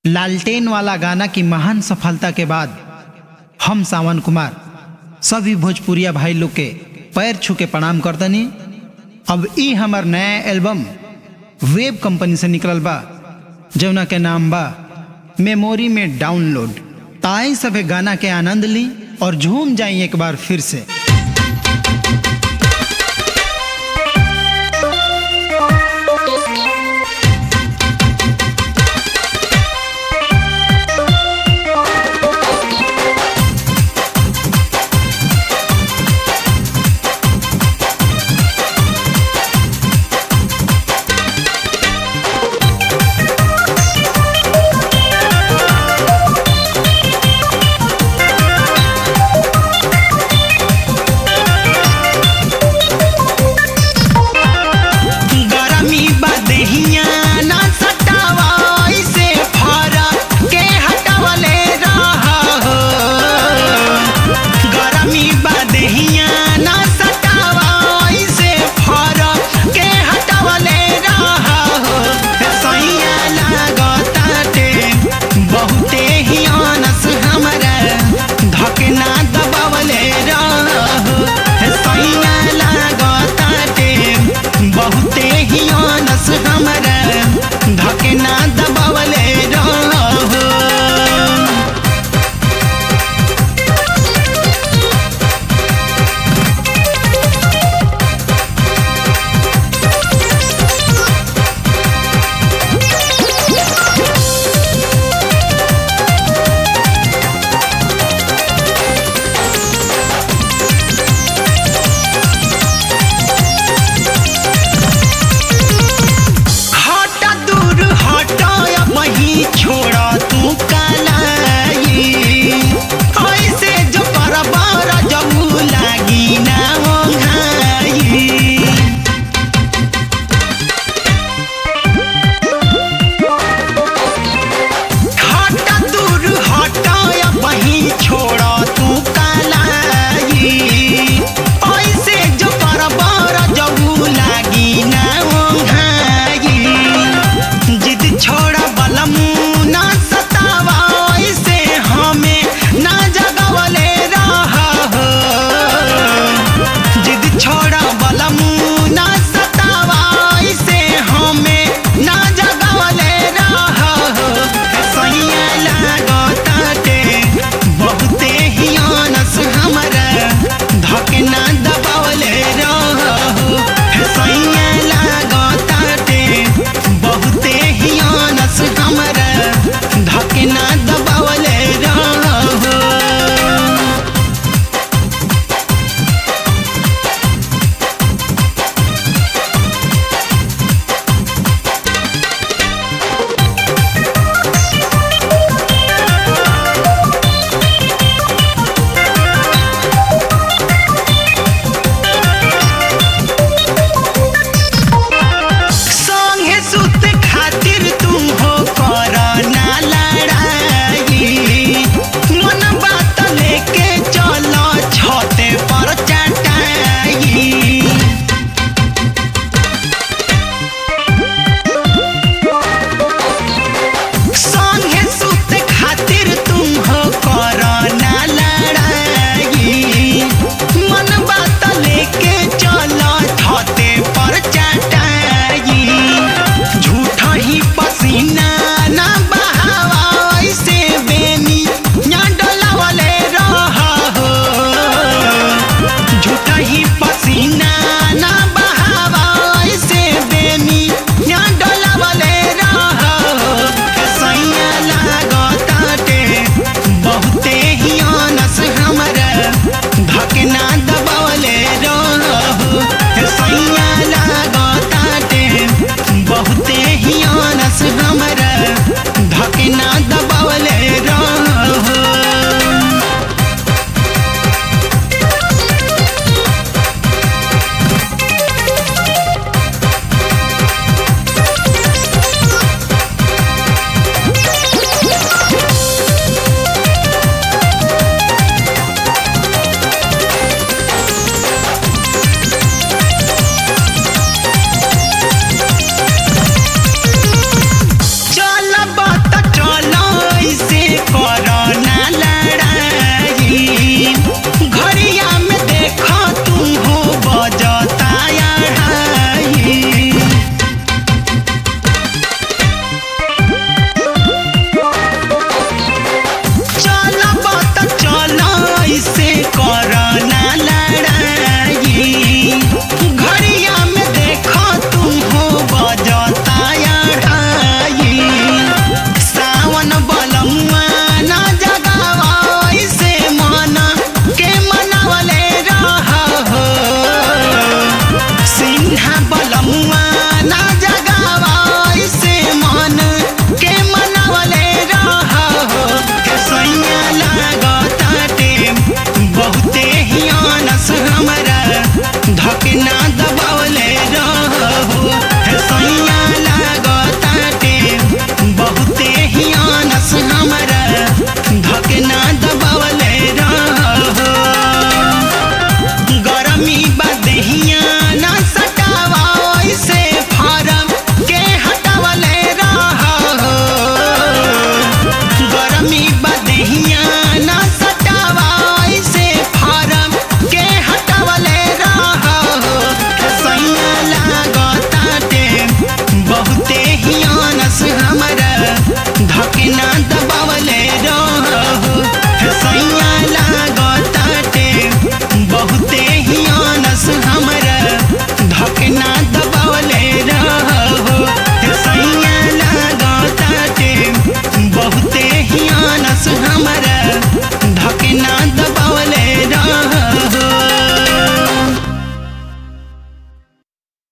लालटेन वाला गाना की महान सफलता के बाद हम सावन कुमार सभी भोजपुरिया भाई लोग के पैर छू के प्रणाम करतनी अब ई हमार नया एल्बम वेब कंपनी से निकलल बा जौना के नाम बा मेमोरी में डाउनलोड ताई सभे गाना के आनंद ली और झूम जाई एक बार फिर से गरमी बदहिया ना सटावा ऐसे फरा के हटावले रहा हो गरमी बदहिया ना सटावा ऐसे फरा के हटावले रहा हो सैया लागताटे बहुते ही आनस हमरा धकना दबावले रहा हो सैया लागताटे बहुते ही आनस हमरा धकना दबावले रहो हटा दूर हटा वही छोड़ा तू कलाई ऐसे जो बरबर जबू लागी ना हो घाई हटा दूर हटा वही छोड़ा तू कलाई ऐसे जो बरबर जबू लागी ना हो घाई जिद छोड़ा बलमू ना सतावा ऐसे हमें ना जगवले रहा हो जिद छोड़ा बलमू ना सतावा ऐसे हमें ना जगवले रहा हो सैया लागताटे बहुते ही आनस हमरा धकना दबावले रहो सैया लागताटे बहुते ही आनस हमरा धकना